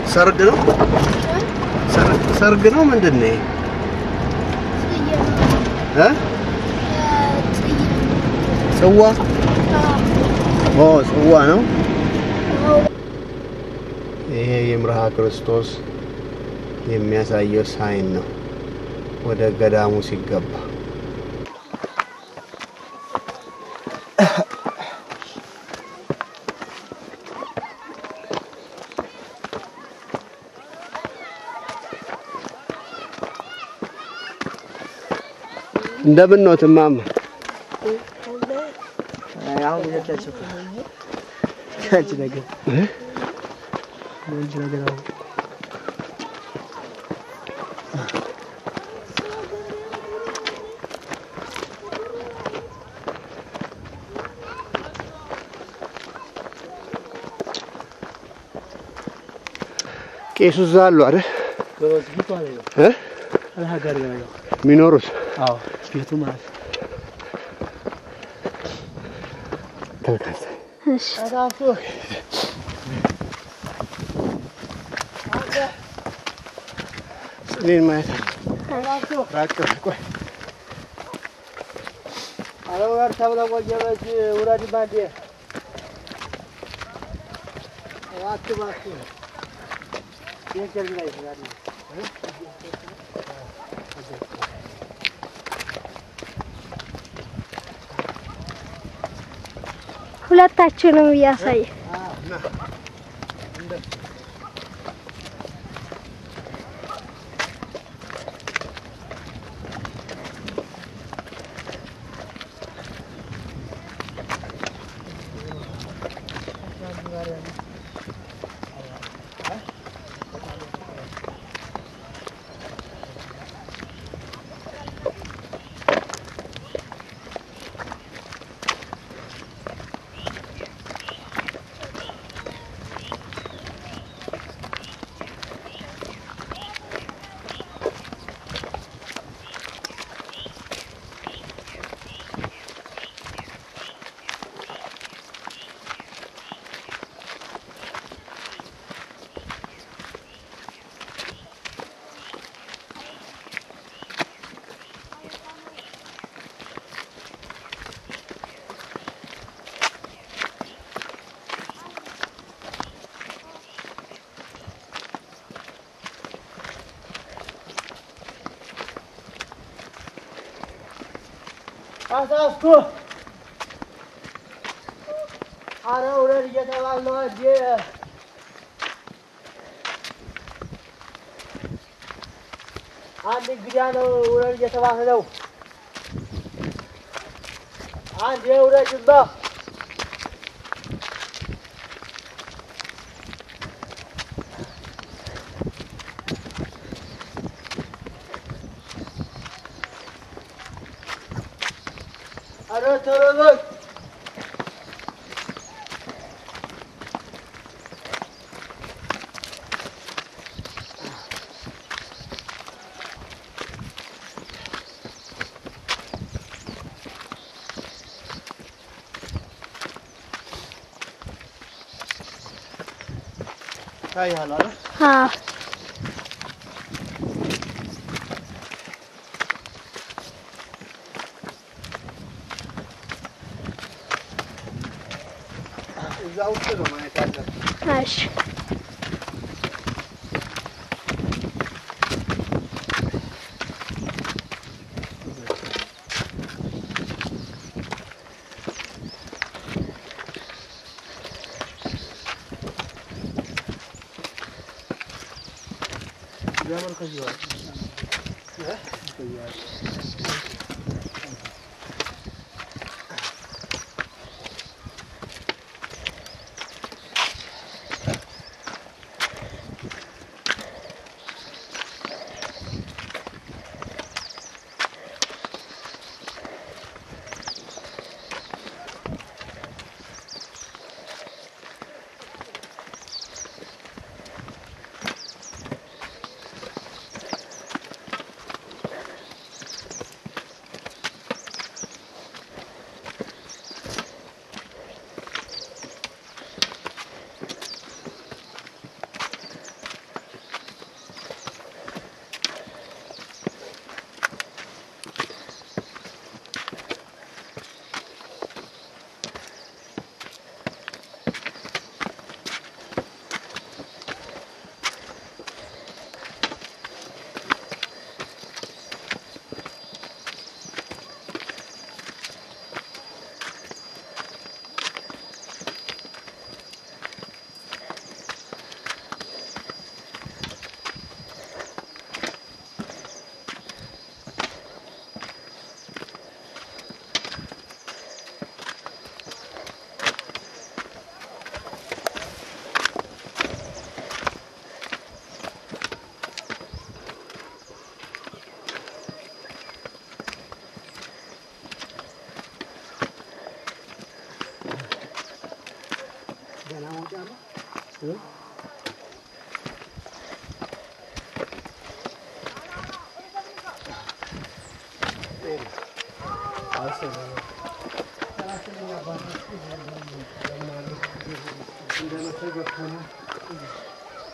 ሰርግ ነው ሰርግ- ሰርግ ነው ምንድን ነው ይሄ? እ? ጽዋ ኦ ጽዋ ነው ይሄ የምርሃ ክርስቶስ የሚያሳየው ሳይን ነው ወደ ገዳሙ ሲገባ እንደምን ነው ትማማ? አሁን ሁለታቸው አንቺ ነገር አንቺ ነገር አሁን ቄሱ እዛ አሉ አይደል በወስቢቱ አለ ነው እ? አልሀገር ነው ያለው። የሚኖሩት? አዎ ቤቱ ማለት ነው። ተመልካች እኔን ማየት አለ ራቅ በል ቆይ ኧረ ውረድ ተብለህ ቆየበች ውረድ ባንዴ እባክህ እባክህ ቤት ጀርቢ ላይ ይችላል ሁለታችንም እያሳየ አሳስኩ ኧረ ውረድ እየተባልን ነው እንዴ አንድ እንግዳ ነው ውረድ እየተባለ ነው አንድ ውረድማ ኧረ ቶሎ በል ታይሃል አይደል? አዎ እዛ ውስጥ ነው ማየት ያለብህ። እሺ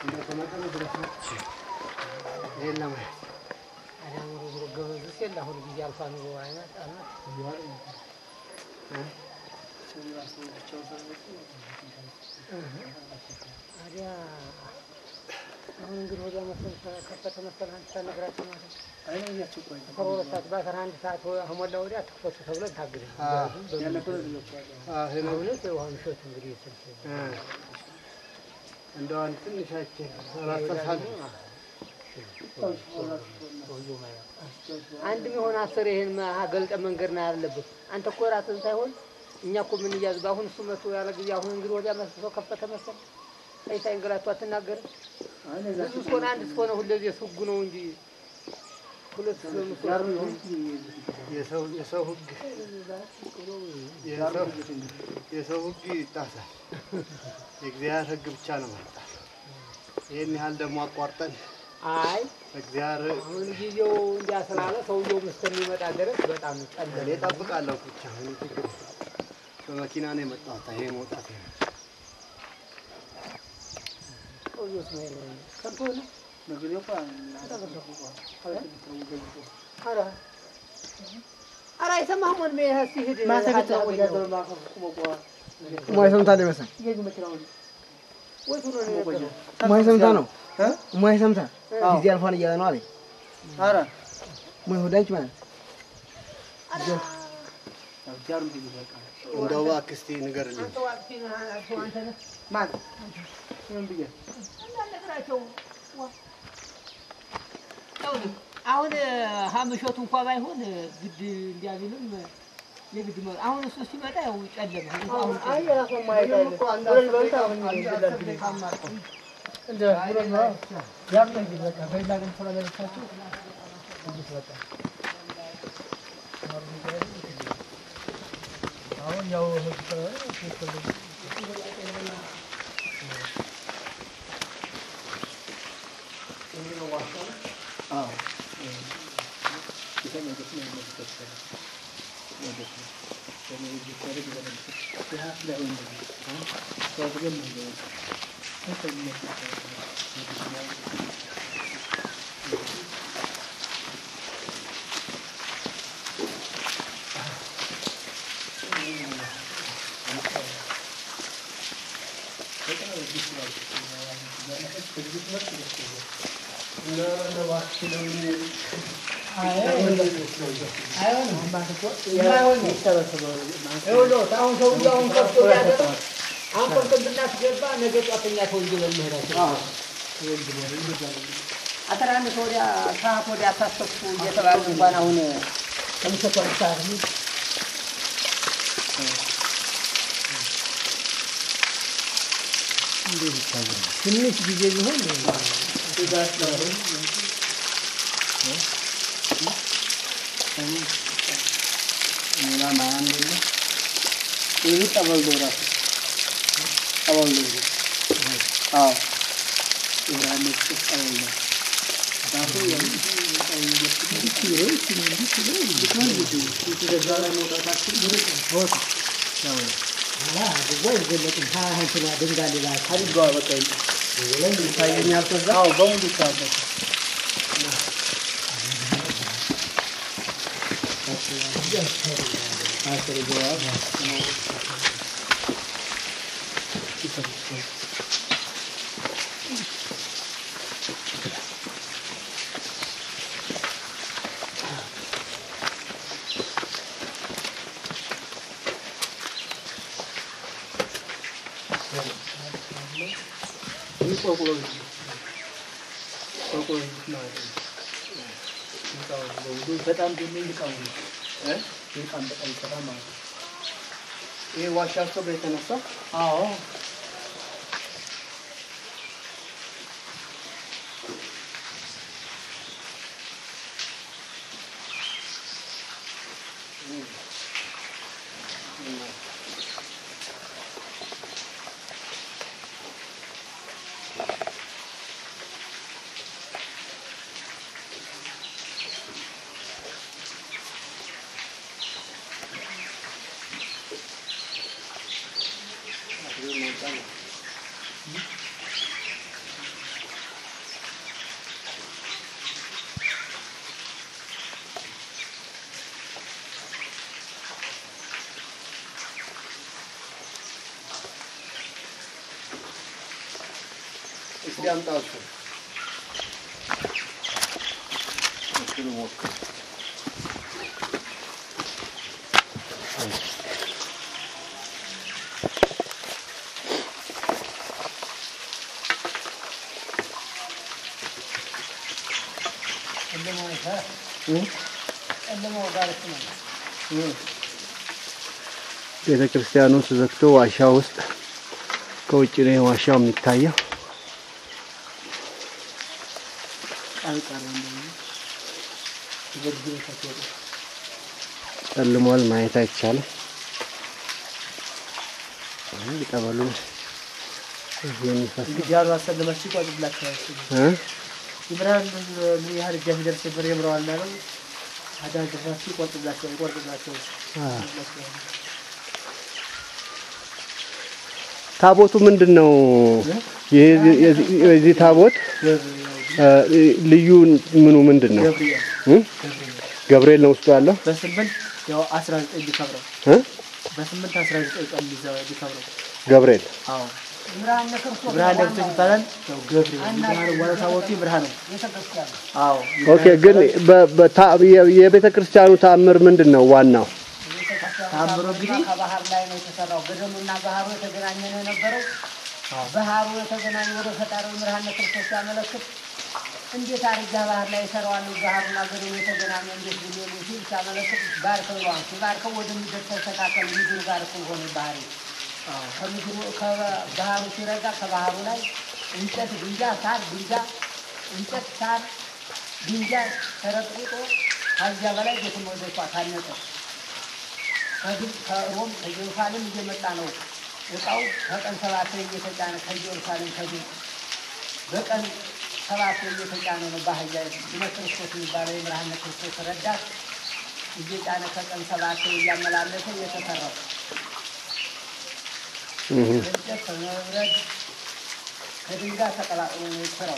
እንደተመጠነ ድረስ ነው። ይሄን ለማየት አዳምሮ ብሎ ገበዙስ የለ አሁን ጊዜ አልፋ ኑሮ አይነት አልናት ታዲያ አሁን እንግዲህ ወዲያ መሰል ከፈተ መሰል አንተ ሳትነግራቸው ማለት ነው። አይለያቸው ቆይ አስራ ሁለት ሰዓት በአስራ አንድ ሰዓት ከሞላ ወዲያ ትክፈቱ ተብሎ ታግደ እውነት የውሃ ምሾት እንግዲህ ስልክ እንደው አንድ ትንሽ አይቼ አላስተሳል አንድ የሚሆን አስር ይሄን ገልጠ መንገድ ነው ያለብህ። አንተ እኮ ራስህን ሳይሆን እኛ እኮ ምን እያዝ በአሁን እሱ መቶ ያለ ጊዜ አሁን እንግዲህ ወዲያ መስሶ ከፈተ መሰል አይ ሳይንገላቱ አትናገርም። ብዙ እስከሆነ አንድ እስከሆነ ሁለዚህ ህጉ ነው እንጂ ሁለት ምስሉ ይሆን የሰው የሰው ህግ የሰው የሰው ህግ ይጣሳል። የእግዚአብሔር ህግ ብቻ ነው መጣል። ይህን ያህል ደግሞ አቋርጠን አይ እግዚአብሔር አሁን ጊዜው እንዲያ ስላለ ሰውየው እስከሚመጣ ድረስ በጣም እኔ ጨለለ። እጠብቃለሁ ብቻ ምንም ችግር የለም። በመኪና ነው የመጣሁት። ይሄ መውጣት ነው። ሰውየው እስማኤል ከብቶ ነው ኧረ ኧረ አይሰማህም ወንድሜ ሲሄድ ሙያ ሰምታ ነው ይመስል ወይ ቱሮ ነው የነበረው ሙያ ሰምታ ነው ሙያ ሰምታ ጊዜ አልፏን እያለ ነው አለኝ። ኧረ ሙያ ወዳጅ ማለት እንደው እባክህ እስኪ ንገርልኝ። አንተ ዋቅቲ ነህ አንተ ነህ ማን ምን ብዬ እንዳልነግራቸው ዋ ይኸውልህ አሁን ሀምሾቱ እንኳ ባይሆን ግድ እንዲያቢልም የግድ መ- አሁን እሱ ሲመጣ ያው ጨለመ። አሁን ጨለመ። አሁን ሰውዬው አሁን ከብቶ ሊያገባ አሁን ከብቶ ብናስገባ ነገ ጧት እኛ ተወንጅለን መሄዳችን አስራ አንድ ሰው ወዲያ ሰዓት ወዲያ አታሰብኩ እየተባሉ እንኳን አሁን ከምሽቱ አንድ ሰዓት ነው። ትንሽ ጊዜ ቢሆን ሌላ ማን የለ። ይህ ጠበል ነው እራሱ ጠበል ነው። አዎ የብርሃን ጠበል ነው። በጣም ደግሞ ይልቃው ይልቃም በጣም ይሰራ ማለት ነው። ይሄ ዋሻ ሰው የተነሳ አዎ መምጣት እስኪ አምጣው እሱን። እሱን ሞክር። ቤተ ክርስቲያኑ ተዘግቶ ዋሻ ውስጥ ከውጭ ነው ዋሻው የሚታየው። ጨልሟል፣ ማየት አይቻልም። ጠበሉ እዚህ የሚፈስ ጃሉ አሰለማችሁ ይቆጥብላችኋል። እ? ይብራን ምን ያህል እጃ ሲደርስ ብር የምረዋል ነው አዳን ድረሳችሁ ይቆርጥላችኋል ይቆርጥላችኋል። አ። ታቦቱ ምንድን ነው? ይህ- የዚህ የዚህ ታቦት እ፣ ልዩ ምኑ ምንድን ነው? ገብርኤል እ? ገብርኤል ነው ውስጡ ያለው በስምንት ያው 19 ሊከብረው እ? በስምንት 19 ቀን ሊዘ- ሊከብረው ገብርኤል አዎ ብርሃነ ክርስቶስ ብርሃን ለብሶ ይባላል። ያው ገብርኤል ብርሃን ዋና ታቦቱ ብርሃን ነው። ቤተክርስቲያን አዎ ኦኬ። ግን በ- በታ- የ- የቤተ ክርስቲያኑ ተአምር ምንድን ነው ዋናው? ታምሮ እንግዲህ ከባህር ላይ ነው የተሰራው። ገደሉና ባህሩ የተገናኘ ነው የነበረው። ባህሩ የተገናኘ ወደ ፈጣሪው ብርሃነ ክርስቶስ ሲያመለክት እንዴት አድርጋ ባህር ላይ ይሰራዋል ባህሩና ገደሉ የተገናኘ እንዴት ብሎ ሲል ሲያመለክት ባርከው ይለዋል። ሲባርከው ወደ ምድር ተስተካከል ምድር ጋር እኩል ሆነ ባህሪ ከምድሩ ከባህሩ ሲረጋ ከባህሩ ላይ እንጨት፣ ድንጋይ፣ ሳር፣ ድንጋይ፣ እንጨት፣ ሳር፣ ድንጋይ ተረጥርጦ ከዚያ በላይ ቤተ መቅደሷ ታነጸ። ከግብፅ ከሮም ከኢየሩሳሌም እየመጣ ነው እቃው ከቀን ሰባት እየተጫነ ከኢየሩሳሌም ከግብፅ በቀን ሰባት እየተጫነ ነው ባህያ ስመ ክርስቶስ የሚባለው የብርሃነ ክርስቶስ ረዳት እየጫነ ከቀን ሰባት እያመላለሰ የተሰራው እህ። እንጨት ከመብረድ ከድንጋይ ተቀላቅሎ ነው የተሰራው።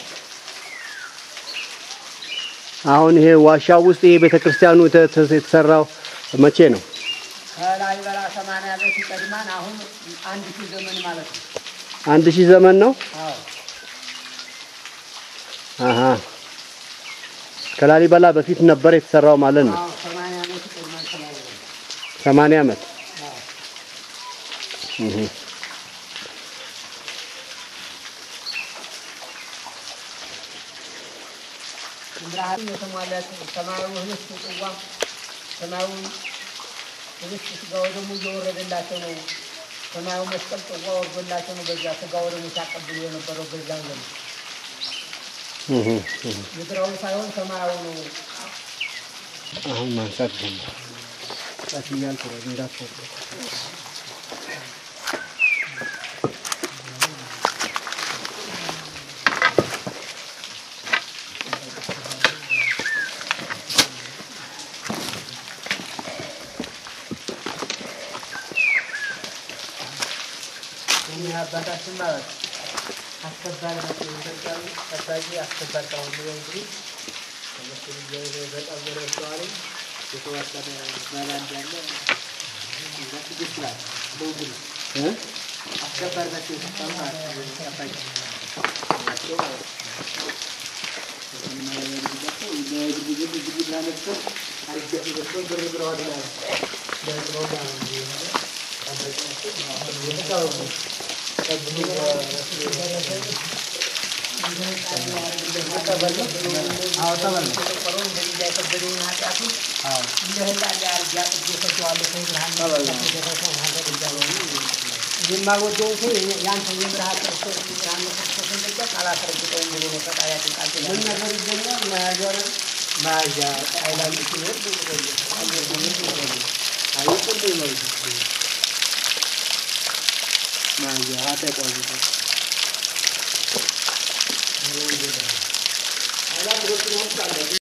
አሁን ይሄ ዋሻ ውስጥ ይሄ ቤተ ክርስቲያኑ የተ- ተ- የተሰራው መቼ ነው? ከላሊበላ ሰማንያ ዓመት ይቀድማን አሁን አንድ ሺህ ዘመን ማለት ነው። አንድ ሺህ ዘመን ነው። አዎ አሀ ከላሊበላ በፊት ነበር የተሰራው ማለት ነው። አዎ ሰማንያ ዓመት ይቀድማን ከላሊበላ ሰማንያ ዓመት አዎ እህ። ብርሃን የተሟላ ሰማያዊ ህብስት ጽዋ ሰማያዊ ህብስት ስጋ ወደሙ እየወረደላቸው ነው። ሰማያዊ መስቀል ጽዋ ወርዶላቸው ነው። በዛ ስጋ ወደሙ ሲያቀብሉ የነበረው በዛን ዘመን እህ። እህ። ምድራዊ ሳይሆን ሰማያዊ ነው። አሁን ማንሳት ጀመረ። ቀስ እያልክ ነው እንዳትወርድ። እኚህ አባታችን ማለት አስከባሪ ናቸው። ኢትዮጵያዊ ጠባቂ አስከባሪ ታሁን ነው እንግዲህ እነሱ ልጅ በጣም በረስተዋል። የተወሰነ ባላ እንዳለ እዛ ትግስት ናት በውግል እ? አስከባሪ ናቸው። የተሰሩ ማለት ነው። ጠባቂ ናቸው ማለት ነው። የማልወደውን ሰው ያንተ የብርሃን ክርስቶስ ብርሃን ክርስቶስ እንደዚያ አላስረግጠውም ብሎ ነው ፈጣሪያችን ቃል ኪዳን ምን ነገር ይገኛል መያዣ መያዣ አይላንድ ሲኖር መያዣ አተቋዙ